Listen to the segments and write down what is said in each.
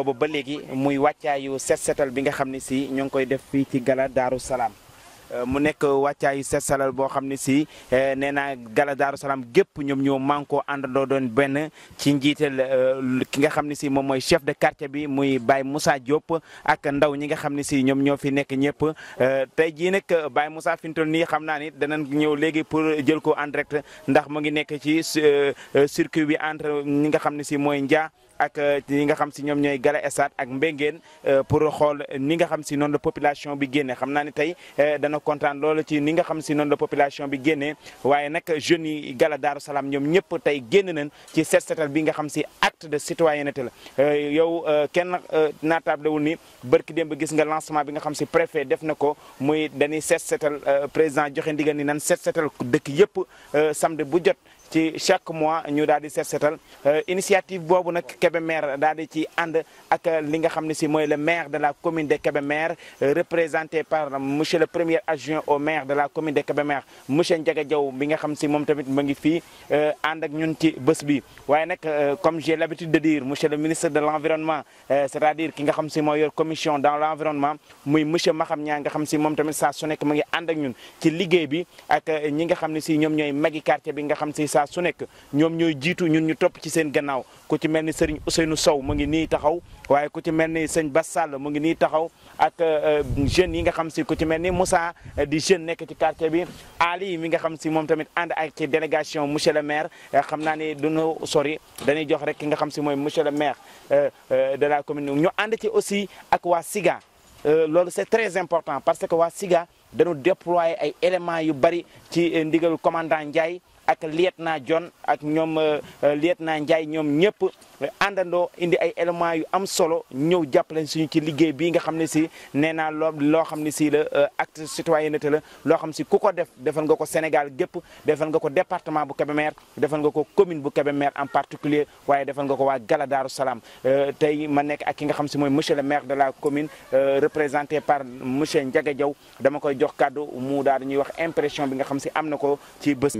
boobu ba léegi muy wàccaayu set setal bi nga xam ne si ñoo ngi koy def fii ci gala Daaru Salaam mu nekk wàccaayu set salal boo xam ne si nee naa gala Daaru Salaam gépp ñoom ñoo mànkoo àndandoo doon benn ci njiital ki nga xam ne si moom mooy chef de quartier bi muy Baye Moussa Diop ak ndaw ñi nga xam ne si ñoom ñoo fi nekk ñëpp tey jii nag Baye Moussa fi mu toll nii xam naa ni danañ ñëw léegi pour jël ko en direct ndax mu ngi nekk ci circuit bi entre ñi nga xam ne si mooy Ndia. ak ñi nga xam si ñoom ñooy gala estat ak mbéngeen pour xool ni nga xam si noonu la population bi génne xam naa ne tey dana kontaan loolu ci ni nga xam si noonu la population bi génnee waaye nag jeunes yi gala Daaru Salaam ñoom ñëpp tey génn nañ ci set setal bi nga xam si acte de citoyenneté la yow kenn naatablewul ni barki démb gis nga lancement bi nga xam si préfet def na ko muy dañuy set setal président joxe ndigal ni nan set setal dëkk yëpp samedi bu jot ci chaque mois ñu daal di set setal initiative boobu nag Kébémer daal di ci ànd ak li nga xam ne si mooy le maire de la commune de Kébémer représenté par monsieur le premier adjoint au maire de la commune de Kébémer monsieur Ndiaga Diaw bi nga xam si moom tamit mu ngi fii ànd ak ñun ci bés bi waaye nag comme j'ai l'habitude de dire monsieur le ministre de l'environnement c'est-à-dire ki nga xam si mooy yor commission dans l'environnement muy monsieur Maham Niang nga xam si moom tamit saa su nekk mu ngi ànd ak ñun ci liggéey bi ak ñi nga xam ne si ñoom ñooy magi quartier bi nga xam si saa su nekk ñoom ñooy jiitu ñun ñu topp ci seen gannaaw ku ci mel ni Serigne Ousseynou Sow mu ngi nii taxaw waaye ku ci mel ni sëñ Bass Sall mu ngi nii taxaw ak jeunes yi nga xam si ku ci mel ni Moussa di jeune nekk ci quartier bi Ali mi nga xam si moom tamit ànd ak ci délégation monsieur le maire xam naa ni duñu sori dañuy jox rek ki nga xam si mooy monsieur le maire de la commune ñu ànd ci aussi ak waa Siga loolu c'est très important parce que waa Siga dañu déployer ay éléments yu bari ci ndigal commandant Ndiaye ak lieutenant John ak ñoom lieutenant Ndiaye ñoom ñëpp àndandoo indi ay éléments yu am solo ñëw jàppale suñu ci liggéey bii nga xam ne si nee naa loo loo xam ne si la acte citoyenneté la loo xam si ku ko def defal nga ko Sénégal gépp defal nga ko département bu Kébémer defal nga ko commune bu Kébémer en particulier waaye defal nga ko waa Gala Daaru Salaam tey ma nekk ak ki nga xam si mooy monsieur le maire de la commune représenté par monsieur Ndiaga Diaw dama koy jox kàddu mu daal ñuy wax impression bi nga xam si am na ko ci bés.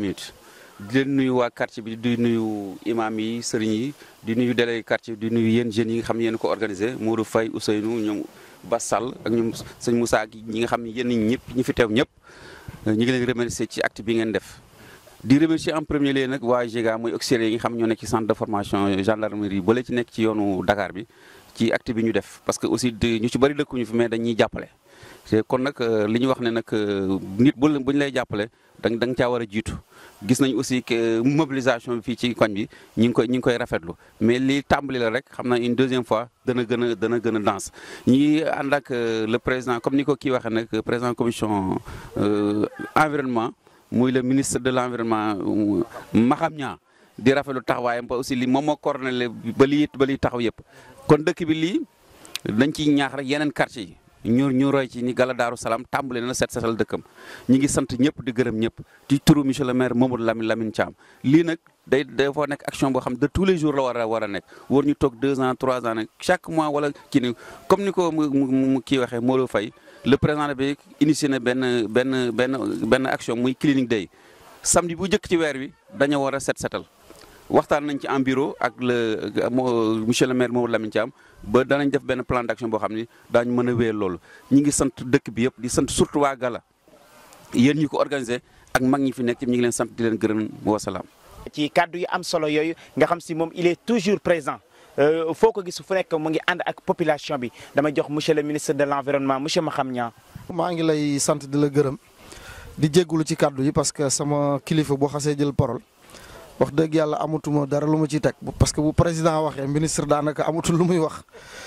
di leen nuyu waa quartier bi di nuyu imam yi sëriñ yi di nuyu délégué quartier bi di nuyu yéen jeunes yi nga xam ne yéen ko organisé Mourou Faye Ousseynou ñoom Bass Sall ak ñoom sëñ Moussa ak ñi nga xam ne yéen ñëpp ñi fi teew ñëpp ñu ngi leen remercier ci acte bi ngeen def. di remercier en premier lieu nag waa GEGA mooy auxiliaires yi nga xam ñoo nekk ci centre de formation gendarmerie ba ci nekk ci yoonu Dakar bi ci acte bi ñu def parce que aussi ñu ci bëri dëkkuñu fi mais dañuy jàppale. te kon nag li ñu wax ne nag nit bu bu ñu lay jàppale da da nga caa war a jiitu gis nañ aussi que mobilisation bi fii ci koñ bi ñi ngi koy ñi ngi koy rafetlu mais li tàmbali la rek xam naa une deuxième fois dana gën a dana gën a danse ñi ànd ak le président comme ni ko kii waxee nag président commission environnement muy le ministre de l'environnement Maham Niang di rafetlu taxawaayam ba aussi li moom moo coordonné ba lii ba lii taxaw yëpp kon dëkk bi lii dañ ciy ñaax rek yeneen quartier yi ñu ñu roy ci ni Gala Daaru Salaam tàmbale na set setal dëkkam ñi ngi sant ñëpp di gërëm ñëpp ci turu monsieur le maire Mamadou Lamine Lamine Thiam lii nag day dafa nekk action boo xam de tous les jours la war a war a nekk war ñu toog deux ans trois ans nag chaque mois wala kii ni comme ni ko mu mu kii waxee Molo Faye le président bi initié na benn benn benn benn action muy clinique day samedi bu njëkk ci weer wi dañoo war a set setal waxtaan nañ ci en bureau ak le monsieur le maire Mamadou Lamine Thiam ba danañ def benn plan d'action boo xam ni daañu mën a wéyal loolu ñi ngi sant dëkk bi yëpp di sant surtout waa Gala yéen ñi ko organisé ak mag ñi fi nekk ñi ngi leen sant di leen gërëm wasalaam. ci kàddu yu am solo yooyu nga xam si moom il est toujours présent foo ko gis fu nekk mu ngi ànd ak population bi dama jox monsieur le ministre de l'environnement monsieur Maham Niang. maa ngi lay sant di la gërëm di jéggulu ci kàddu yi parce que sama kilifa boo xasee jël parole. wax dëgg yàlla amatuma dara lu ma ciy teg parce que bu président waxee ministre daanaka amatul lu muy wax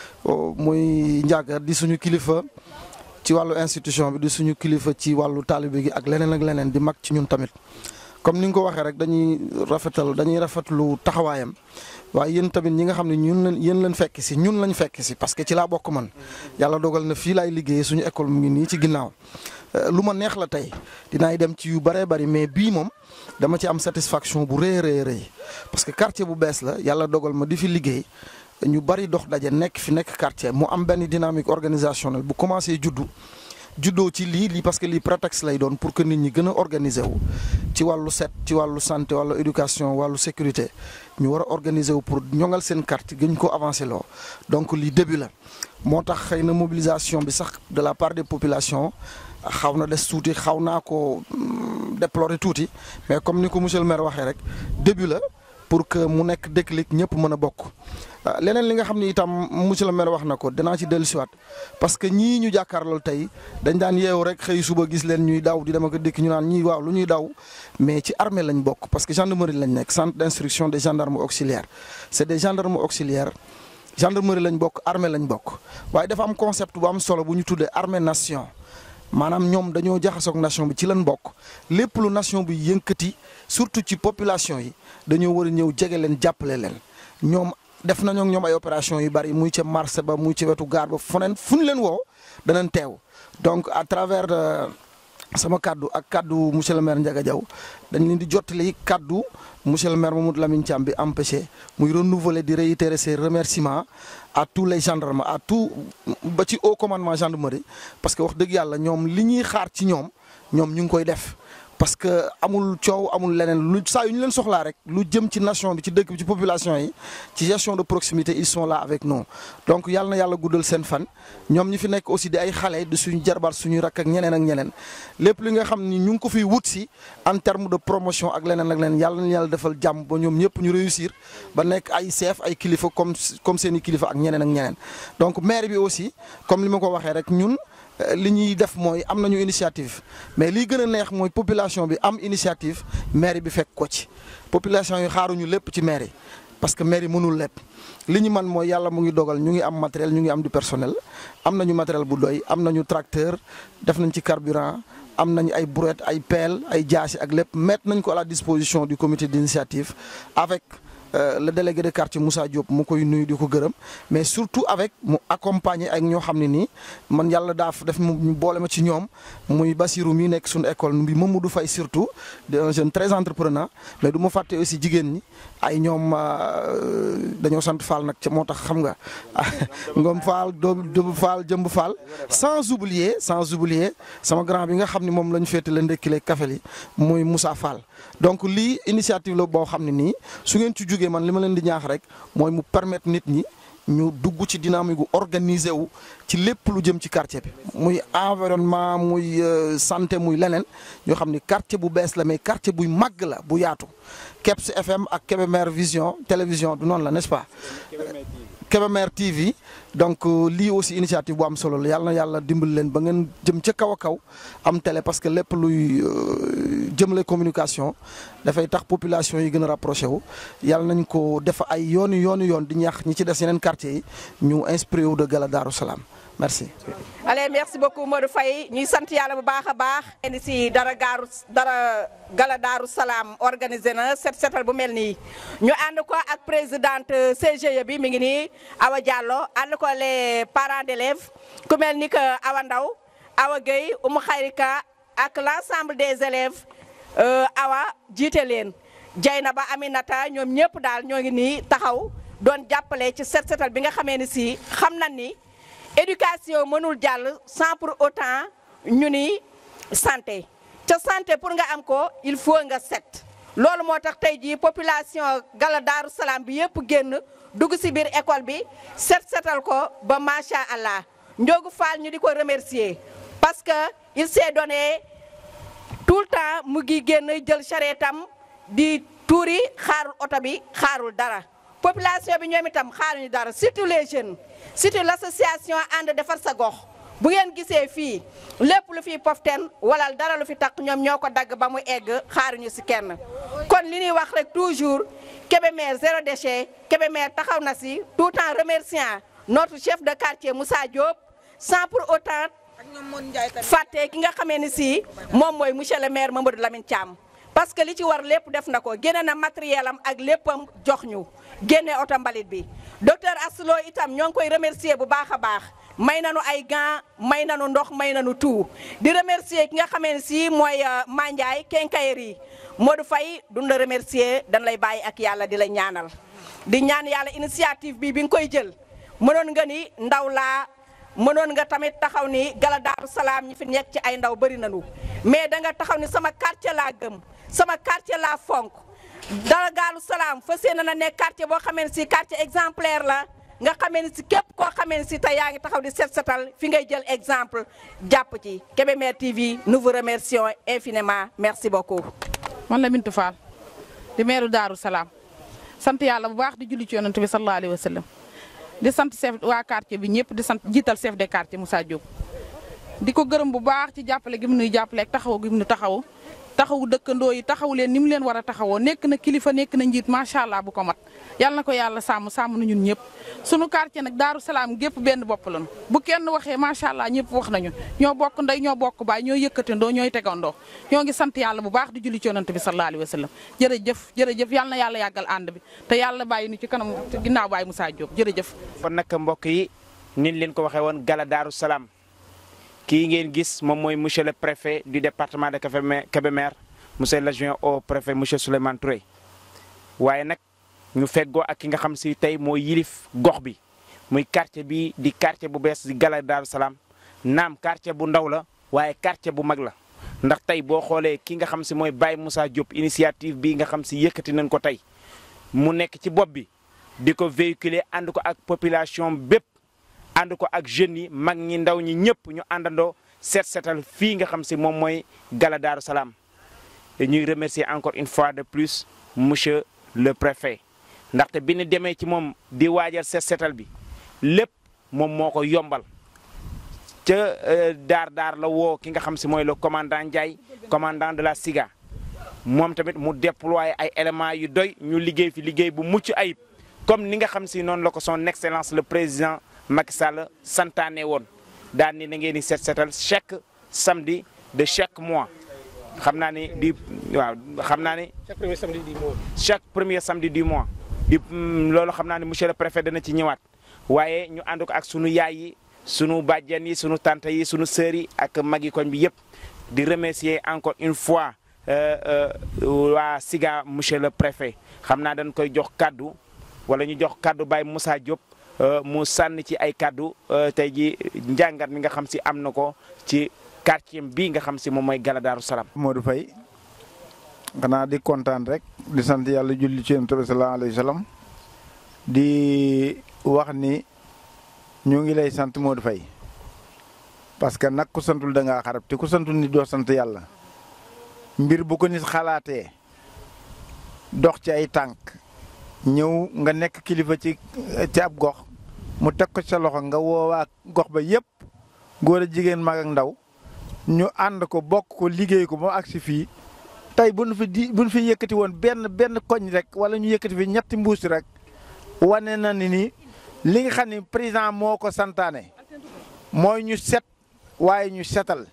muy njàgg di suñu kilifa ci wàllu institution bi di suñu kilifa ci wàllu taalibe gi ak leneen ak leneen di mag ci ñun tamit. comme ni nga ko waxee rek dañuy rafetal dañuy rafetlu taxawaayam waaye yéen tamit ñi nga xam ne ñun lañ yéen lañ fekk si ñun lañ fekk si parce que ci laa bokk man yàlla dogal na fii laay liggéeyee suñu école mu ngi nii ci ginnaaw. lu ma neex la tey dinaay dem ci yu bëree bëri mais bii moom dama ci am satisfaction bu rëy rëy rëy parce que quartier bu bees la yàlla dogal ma di fi liggéey ñu bëri dox daje nekk fi nekk quartier mu am benn dynamique organisationnelle bu commencé juddu juddoo ci lii lii parce que lii prétexte lay doon pour que nit ñi gën a organiser wu ci wàllu set ci wàllu santé wàllu éducation wàllu sécurité ñu war a organiser wu pour ñoŋal seen carte gën ko avancer loo donc lii début la moo tax xëy na mobilisation bi sax de la part des populations xaw na des tuuti xaw naa ko déplorer tuuti mais comme ni ko monsieur le maire waxee rek début la pour que mu nekk déclic ñëpp mën a bokk. leneen li nga xam ni itam monsieur le maire wax na ko dinaa ci dellusiwaat parce que ñii ñu jàkkaarlool tey dañ daan yeewu rek xëy suba gis leen ñuy daw di dem ak dikk ñu naan ñii waaw lu ñuy daw mais ci armée lañ bokk parce que gendarmerie lañ nekk centre d'instruction des gendarmes auxiliaires c'est des gendarmes auxiliaires. gendarmerie lañ bokk armée lañ bokk waaye dafa am concept bu am solo bu ñu tuddee armée nation maanaam ñoom dañoo jaxasoog nation bi ci lañ bokk lépp lu nation bi yënkati surtout ci population yi dañoo war a ñëw jege leen jàppale leen ñoom def nañoo ak ñoom ay opération yu bari muy ca marché ba muy ci wetu gaar ba foneen fu ñu leen woo danañ teew donc à travers sama kaddu ak kaddu monsieur le maire Ndiaga Diaw dañ leen di jottali kaddu monsieur le maire Mamadou Lamine Thiam bi empêché muy renouveler di réitérer ses remerciements à tous les gendarmes à tout ba ci haut commandement gendarmerie parce que wax dëgg yàlla ñoom li ñuy xaar ci ñoom ñoom ñu ngi koy def. parce que amul coow amul leneen lu saa yu ñu leen soxlaa rek lu jëm ci nation bi ci dëkk bi ci population yi ci gestion de proximité ils sont là avec nous donc yàlla na yàlla guddal seen fan ñoom ñi fi nekk aussi di ay xale di suñu jarbaat suñuy rakk ak ñeneen ak ñeneen lépp li nga xam ni ñu ngi ko fiy wut si en terme de promotion ak leneen ak leneen yàlla na yàlla defal jàmm ba ñoom ñëpp ñu réussir ba nekk ay chef ay kilifa comme comme seen i kilifa ak ñeneen ak ñeneen donc maire bi aussi comme li ma ko waxee rek ñun. li ñuy def mooy am nañu initiative mais liy gën a neex mooy population bi am initiative maire bi fekk ko ci population yi xaaruñu lépp ci maire yi parce que maire yi mënul lépp li ñu man mooy yàlla mu ngi dogal ñu ngi am matériel ñu ngi am du personnel am nañu matériel bu doy am nañu tracteur def nañ ci carburant am nañu ay brouette ay pelle ay jaasi ak lépp mettre nañ ko à la disposition du comité d'initiative avec Euh, le délégué de quartier Moussa Diop mu koy nuyu di ko gërëm mais surtout avec mu accompagner ak ñoo xam ne nii man yàlla daaf def mu boole ma ci ñoom muy Basirou mi nekk suñu école bi Mamadou Faye surtout de un jeune très entrepreneur mais du ma fàtte aussi jigéen ñi ay ñoom dañoo sant Fall nag ca moo tax xam nga Ngom Fall Dóob Fall Jëmb Fall sans oublier sans oublier sama grand bi nga xam ne moom la ñu féete la ndekkile kafe li muy Moussa Fall donc lii initiative la boo xam ne nii su ngeen ci jógee man li ma leen di ñaax rek mooy mu permettre nit ñi ñu dugg ci dynamique gu organisé wu ci lépp lu jëm ci quartier bi muy environnement muy santé muy leneen ñoo xam ni quartier bu bees la mais quartier buy màgg la bu yaatu Kebs FM ak Kébémer Vision télévision du noonu la n'est-ce pas Kébémer TV donc lii aussi initiative bu am solo la yàlla na yàlla dimbali leen ba ngeen jëm ca kaw a kaw am télé parce que lépp luy jëmale communication dafay tax population yi gën a rapproché wu yàlla nañ ko def ay yooni yooni yoon di ñaax ñi ci des yeneen quartier yi ñu inspiré wu de Gala Darou Salam merci. allez merci beaucoup Modou Faye ñuy sant yàlla bu baax a baax. indi si dara gaaru dara Gala Darou Salam organisé na set setal bu mel nii ñu ànd ko ak présidente CGE bi mi ngi nii Awa Diallo ànd ko les parents d'élèves ku mel ni que Awa Ndaw Awa Gueye Oumou Khayrika ak l'ensemble des élèves Awa jiite leen Dieynaba Aminata ñoom ñëpp daal ñoo ngi nii taxaw doon jàppale ci set setal bi nga xamee ni si xam na ni. éducation mënul jàll sans pour autant ñu ni santé ca santé pour nga am ko il faut nga set loolu moo tax tey jii population Gala Darou Salam bi yëpp génn dugg ci biir école bi set setal ko ba macha allah Ndiogu Fall ñu di ko remercier parce que il s'est donné tout le temps mu ngi génn jël charrette am di tuuri xaarul oto bi xaarul dara population bi ñoom itam xaaruñu dara surtout les jeunes. surtout l'association ànd defar sa gox bu ngeen gisee fii lépp lu fi poften wala dara lu fi tax ñoom ñoo ko dagg ba mu egg xaaruñu ci kenn kon li ñuy wax rek toujours Kébémer zéro déchet Kébémer taxaw na ci tout en remerciant notre chef de quartier Moussa Diop sans pour autant fàtte ki nga xamee ni ci moom mooy monsieur le maire Mamadou Lamine Thiam parce que li ci war lépp def na ko génne na matériel am ak léppam jox ñu génne oto mbalit bi docteur Aslo itam ñoo ngi koy remercier bu baax a baax may nañu ay gants may nañu ndox may nañu tout di remercier ki nga xamee ne si mooy Mandiaye Kenkayri Modou Faye duñ la remercier dañ lay bàyyi ak yàlla di la ñaanal di ñaan yàlla initiative bi bi nga koy jël mënoon nga ni ndaw laa mënoon nga tamit taxaw ni gala daaru salaam ñi fi nekk ci ay ndaw bëri nañu mais da nga taxaw ni sama quartier laa gëm sama quartier laa fonk dara gaalu salaam fas yéene na nekk quartier boo xamee ne si quartier exemplaire la nga xamee ne si képp koo xamee ne si tey yaa ngi taxaw di set setal fi ngay jël exemple jàpp ci Kébémer TV nous vous remercions infiniment merci beaucoup. man la Bintu Fall di meeru Daaru Salaam sant yàlla bu baax di julli ci yonent bi sallallahu alayhi wa sallam di sant chef waa quartier bi ñëpp di sant jiital chef de quartier Moussa Diop. di ko gërëm bu baax ci jàppale gi mu nuy jàppale ak taxaw gi mu nu taxaw taxawu dëkkandoo yi taxawu leen ni mu leen war a taxawoo nekk na kilifa nekk na njiit macha allah bu ko mat yàlla na ko yàlla sàmm sàmm na ñun ñëpp. sunu quartier nag Daaru Salaam gépp benn bopp lañu bu kenn waxee macha allah ñëpp wax nañu ñoo bokk ndey ñoo bokk baay ñoo yëkkatandoo ñooy tegandoo ñoo ngi sant yàlla bu baax di julli ci yonent bi sallallahu alayhi wa sallam jërëjëf jërëjëf yàlla na yàlla yàggal ànd bi te yàlla bàyyi nu ci kanam ginnaaw bàyyi Moussa Diop jërëjëf. kon nag mbokk yi nin leen ko waxee woon gala Daaru Salaam kii ngeen gis moom mooy monsieur le préfet du département de Kébémer monsieur l'adjoint au préfet monsieur Souleymane Touré waaye nag ñu feggoo ak ki nga xam si tey moo yilif gox bi muy quartier bi di quartier bu bees di gala Daaru Salaam naam quartier bu ndaw la waaye quartier bu mag la ndax tey boo xoolee ki nga xam si mooy Baye Moussa Diop initiative bi nga xam si yëkkati nañ ko tey mu nekk ci bopp bi di ko véhiculer ànd ko ak population bépp ànd ko ak jeunes yi mag ñi ndaw ñi ñëpp ñu àndandoo seet seetal fii nga xam si moom mooy gala Daaru Salaam ñuy remercier encore une fois de plus monsieur le préfet ndaxte bi ñu demee ci moom di waajal seet seetal bi lépp moom moo ko yombal ca daar daar la woo ki nga xam si mooy le commandant Ndiaye commandant de la SIGA moom tamit mu déployer ay éléments yu doy ñu liggéey fi liggéey bu mucc ayib comme ni nga xam si noonu la ko son excellence le président Macky Sall santaane woon daan ni na ngeen di seet seetal chaque samedi de chaque mois xam naa ni di waaw xam naa ni. chaque premier samedi du mois. chaque premier samedi du mois. di loolu xam naa ne monsieur le préfet dana ci ñëwaat waaye ñu ànd ko ak sunu yaay yi sunu bàjjen yi sunu tante yi sunu sœur yi ak magi koñ bi yëpp di remercier encore une fois waa Siga monsieur le préfet xam naa dañ koy jox kaddu wala ñu jox kaddu Baye Moussa Diop mu sànni ci ay kaddu tey ji njàngat mi nga xam si am na ko ci quartier bii nga xam si moom mooy Gala Daaru Salaam. Modou Faye xanaa di kontaan rek di sant yàlla julli ci Yonent bi sallallahu alayhi wa sallam di wax ni ñu ngi lay sant Modou Faye parce que nag ku santul da ngaa xarab te ku santul ni doo sant yàlla mbir bu ko nit xalaatee dox ci ay tànk ñëw nga nekk kilifa ci ci ab gox mu teg ko sa loxo nga woowaa gox ba yépp góor a jigéen mag ak ndaw ñu ànd ko bokk ko liggéey ko ba agsi fii tey bu nu fi di bu nu fi yëkkati woon benn benn koñ rek wala ñu yëkkati fi ñetti mbuus rek wane na ni ni li nga xam ni président moo ko santaane mooy ñu set waaye ñu setal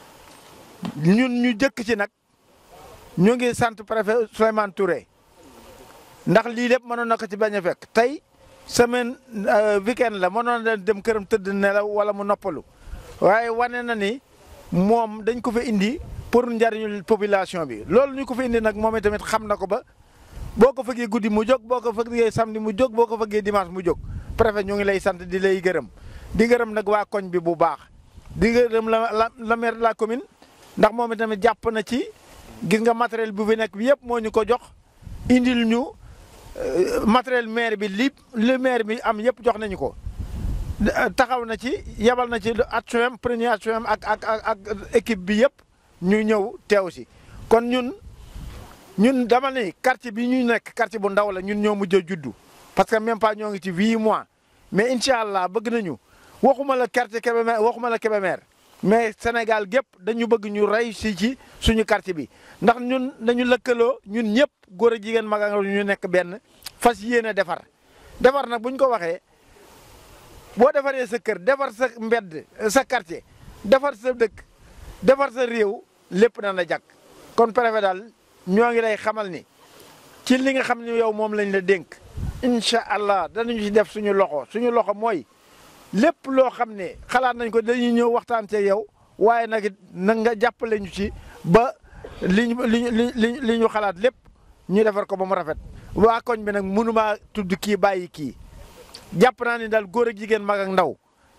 ñun ñu jëkk ci nag ñu ngi sant préfet Souleymane Touré ndax lii lépp mënoon na ko ci bañ a fekk tey semaine weekend la mënoon na dem këram tëdd nelaw wala mu noppalu waaye wane na ni moom dañ ko fa indi pour njariñul population bi loolu ñu ko fa indi nag moom itamit xam na ko ba boo ko fëggee guddi mu jóg boo ko fëggee samedi mu jóg boo ko fëggee dimanche mu jóg préfet ñu ngi lay sant di lay gërëm di gërëm nag waa koñ bi bu baax di gërëm la la la maire de la commune ndax moom itamit jàpp na ci gis nga matériel bu fi nekk bi yëpp moo ñu ko jox indil ñu matériel maire bi li li maire bi am yëpp jox nañu ko taxaw na ci yebal na ci adjoint premier adjoint ak ak ak ak équipe bi yëpp ñu ñëw teew si kon ñun ñun dama ni quartier bi ñu nekk quartier bu ndaw la ñun ñoo mujj a juddu parce que même pas ñoo ngi ci huit mois mais incha allah bëgg nañu waxuma la quartier Kébémer waxuma la Kébémer mais Sénégal gépp dañu bëgg ñu rey si ci suñu quartier bi ndax ñun dañu lëkkaloo ñun ñëpp góor a jigéen mag ak ñu nekk benn fas yéene defar defar nag bu ñu ko waxee boo defaree sa kër defar sa mbedd sa quartier defar sa dëkk defar sa réew lépp na la jàkk kon préfet daal ñoo ngi lay xamal ni ci li nga xam ne yow moom lañ la dénk incha allah danañu ci def suñu loxo suñu loxo mooy lépp loo xam ne xalaat nañ ko dañuy ñëw waxtaan ci yow waaye nag na nga jàppale ñu ci ba li ñu li li li ñu xalaat lépp ñu defar ko ba mu rafet waa koñ bi nag mënumaa tudd kii bàyyi kii jàpp naa ni daal góor ak jigéen mag ak ndaw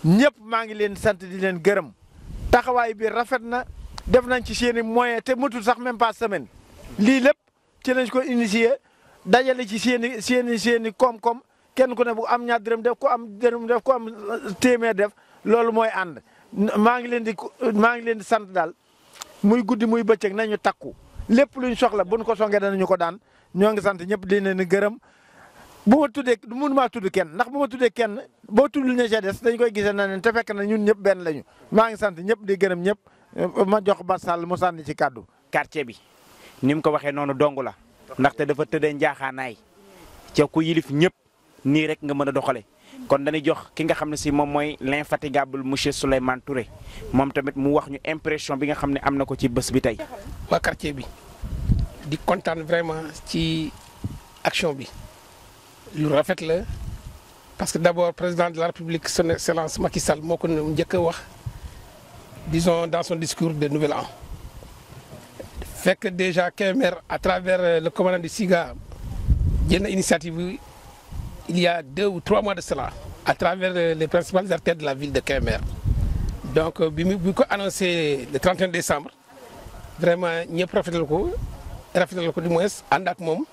ñëpp maa ngi leen sant di leen gërëm taxawaay bi rafet na def nañ ci seen i moyen te matul sax même pas semaine lii lépp ci lañ ko initié dajale ci seen i seen i seen i koom-koom kenn ku ne bu am ñaar dërëm def ko am dërëm def ko am téeméer def loolu mooy ànd maa ngi leen di maa ngi leen di sant daal muy guddi muy bëccëg nañu takku lépp luñ soxla buñ ko songee danañu ko daan ñoo ngi sant ñëpp di leen gërëm bu ma tuddee mënu maa tudd kenn ndax bu ma tuddee kenn boo tuddul ña ca des dañ koy gisee na leen te fekk na ñun ñëpp benn lañu maa ngi sant ñëpp di gërëm ñëpp ma jox Bas Sall mu sànni ci kàddu. quartier bi ni mu ko waxee noonu dong la ndaxte dafa tëddee njaaxaanaay ca ku yilif ñëpp nii rek nga mën a doxale kon dañuy jox ki nga xam ne si moom mooy l'infatigable monsieur Souleymane Touré moom tamit mu wax ñu impression bi nga xam ne am na ko ci bés bi tey. waa quartier bi di kontaan vraiment ci action bi lu rafet la parce que d'abord président de la république son excellence Macky Sall moo ko njëkk a wax disons dans son discours de nouvel an fekk déjà Kébémer à travers le commandant du SIGA jël na initiative bi il y a deux ou trois mois de cela à travers les principales artères de la ville de Kébémer donc bi mu bi ko annoncé le 31 décembre vraiment ñëpp rafetal ko rafetal ko du moins ànd ak moom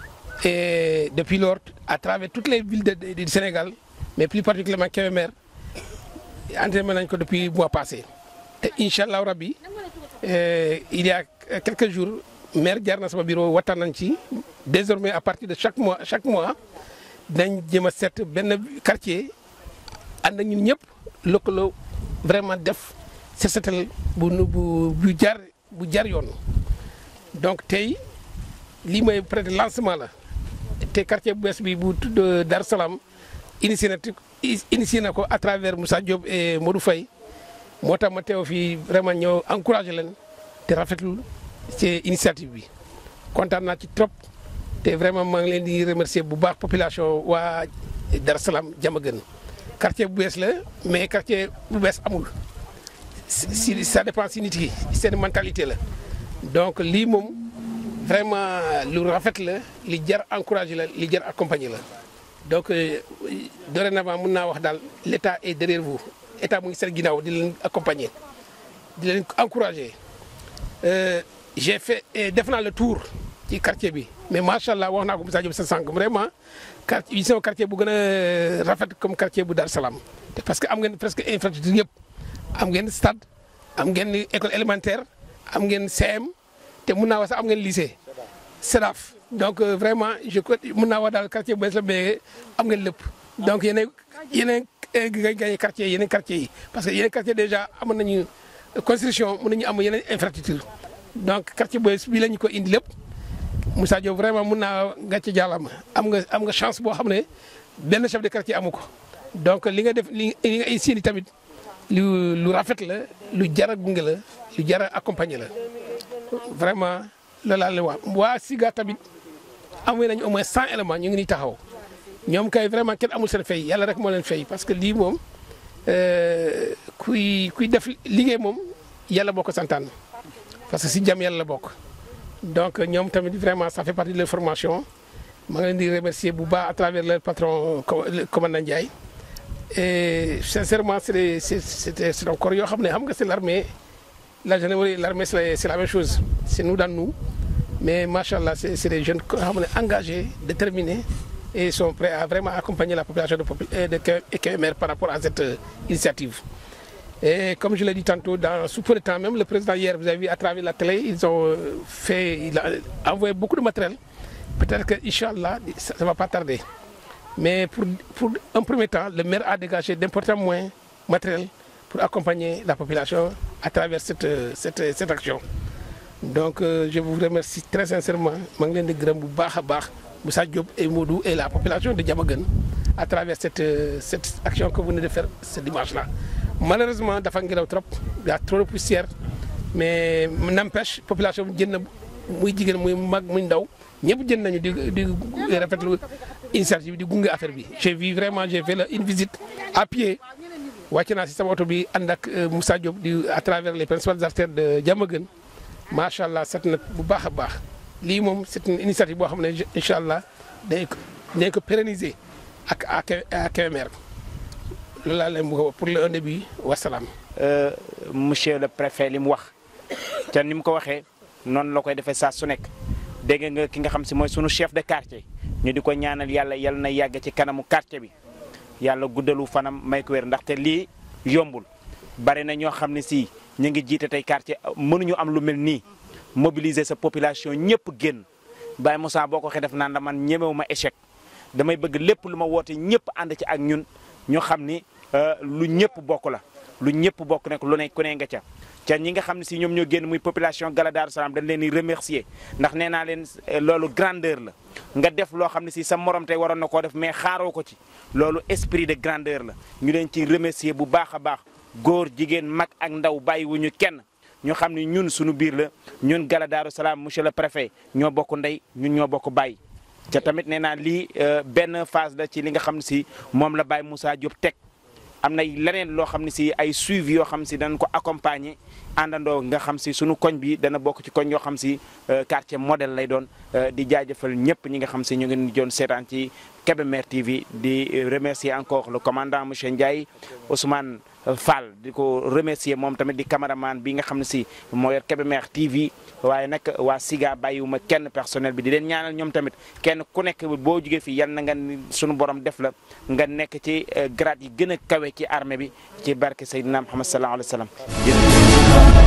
et depuis lors à travers toutes les villes de, de, du Sénégal mais plus particulièrement Kébémer entraîné nañ ko depuis mois passé te incha allah rabbi il y a quelques jours maire jaar na sama bureau waxtaan nañ ci désormais à partir de chaque mois chaque mois dinañ jëm a seet benn quartier ànd ak ñun ñëpp lëkkaloo vraiment def set setal bu bu bu jar bu jar yoon donc tey lii mooy peut-être lancement la te quartier bu bees bi bu tudd Dar Salaam initié na initié na ko à travers Moussa Diop et Modou Faye moo tax ma teew fii vraiment ñëw encouragé leen te rafetlu ci initiative bi kontaan naa ci trop te vraiment maa ngi leen di remercier bu baax population waa Dar Salaam Diamaguène quartier bu bees la mais quartier bu bees amul si ça dépend si nit yi seen mentalité la donc lii moom vraiment lu rafet la li jar encouragé la li jar accompagné la donc dorénavant mun naa wax daal l' état est derrière vous état mu ngi seen ginnaaw di leen accompagner di leen encouragé j'ai fait def naa le tour ci quartier bi mais macha allah wax naa ko Moussa Diop sa sànq vraiment quartier yi quartier bu gën a rafet comme quartier bu Dar Salaam te parce que am ngeen presque infrastructure yëpp am ngeen stade am ngeen école élémentaire am ngeen CM te mun naa wax sax am ngeen lycée SEDAF donc vraiment je crois mun naa wax daal quartier bu bees la mais am ngeen lépp donc yeneen yeneen nga gagné quartier yeneen quartier yi parce que yeneen quartier déjà amoon nañu construction mun nañu am yeneen infrastructure donc quartier bu bees bii la ñu ko indi lépp Moussa Diop vraiment mun naa gàcce jàllama am nga am nga chance boo xam ne benn chef de quartier amu ko donc li nga def li nga insiini tamit lu lu rafet la lu jar a gunge la lu jar a accompagner la vraiment loolu laa leen wax waa Siga tamit amoon nañu au moins cent éléments ñu ngi nii taxaw ñoom kay vraiment kenn amul seen fay yàlla rek moo leen fay parce que lii moom kuy kuy def liggéey moom yàlla boo ko santaan parce que si jàmm yàlla la bokk. donc ñoom tamit vraiment ça fait partie de leur formation maa ngi leen di remercier bu baax à travers leur patron commandant Ndiaye et sincèrement c' est c' est c' est encore yoo xam ne xam nga c' est l' armée la gendarmerie l' armée c' est la même chose c' est nous dans nous mais macha allah c' est c' est des jeunes yoo xam ne engagés déterminés et sont prêts à vraiment accompagner la population de de Kébémer par rapport à cette initiative. Et comme je l'ai dit tantôt, dans sous peu de temps, même le président hier, vous avez vu à travers la télé, ils ont fait, il a envoyé beaucoup de matériel. Peut-être que, Inch'Allah, ça ne va pas tarder. Mais pour, pour un premier temps, le maire a dégagé d'importants moyens matériels pour accompagner la population à travers cette, cette, cette action. Donc, euh, je vous remercie très sincèrement. Manglen de Grambou Baha Moussa Diop et Moudou et la population de Diamagan à travers cette, cette action que vous venez de faire ce dimanche-là. malheureusement dafa ngelaw trop y a trop de poussière mais n'empêche population bi jën na muy jigéen muy mag muy ndaw ñëpp jën nañu di di rafetlu initiative bi di gunge affaire bi. j'ai vu vraiment j'ai fait une visite à pied wàcc naa si sama oto bi ànd ak Moussa Diop di à travers les principales artères de Diamaguène macha allah set na bu baax a baax lii moom c'est une initiative boo xam ne incha allah dañ ko dañ ko pérenniser ak à Kébémer loolu laa leen bëgg a wax pour le un début wasalaam. monsieur le préfet li mu wax te ni mu ko waxee noonu la koy defee saa su nekk dégg nga ki nga xam si mooy sunu chef de quartier ñu di ko ñaanal yàlla yal na yàgg ci kanamu quartier bi yàlla guddalu fanam may ko wér ndaxte lii yombul bari na ñoo xam ne si ñu ngi jiite tey quartier mënuñu am lu mel nii mobiliser sa population ñëpp génn Baye Moussa boo ko waxee def naan la man ñemewu ma échec damay bëgg lépp lu ma woote ñëpp ànd ci ak ñun ñu xam ni lu ñëpp bokk la lu ñëpp bokk nekk lu ne ku ne nga ca ca ñi nga xam ne si ñoom ñoo génn muy population Gala Darou Salam dañ leen di remercier ndax nee naa leen loolu grandeur la nga def loo xam ne si sa morom tey waroon na koo def mais xaaroo ko ci loolu esprit de grandeur la ñu leen ci remercier bu baax a baax góor jigéen mag ak ndaw bàyyiwuñu kenn ñu xam ne ñun suñu biir la ñun Gala Darou Salam monsieur le préfet ñoo bokk ndey ñun ñoo bokk bàyyi ca tamit nee naa lii benn phase la ci li nga xam ne si moom la Baye Moussa Diop teg am na leneen loo xam ne si ay suivi yoo xam si danañ ko accompagner àndandoo nga xam si sunu koñ bi dana bokk ci koñ yoo xam si quartier modèle lay doon di jaajëfal ñëpp ñi nga xam si ñu ngi doon seetaan ci Kébémer TV di remercier encore le commandant monsieur Ndiaye Ousmane Fall di ko remercier moom tamit di cameraman bi nga xam ne si moo yor Kébémer TV waaye nag waa Siga bàyyiwuma kenn personnel bi di leen ñaanal ñoom tamit kenn ku nekk boo jugee fii yal na nga sunu borom def la nga nekk ci grade yi gën a kawe ci armée bi ci barke Seydina Muhammad sallallahu alayhi wa sallam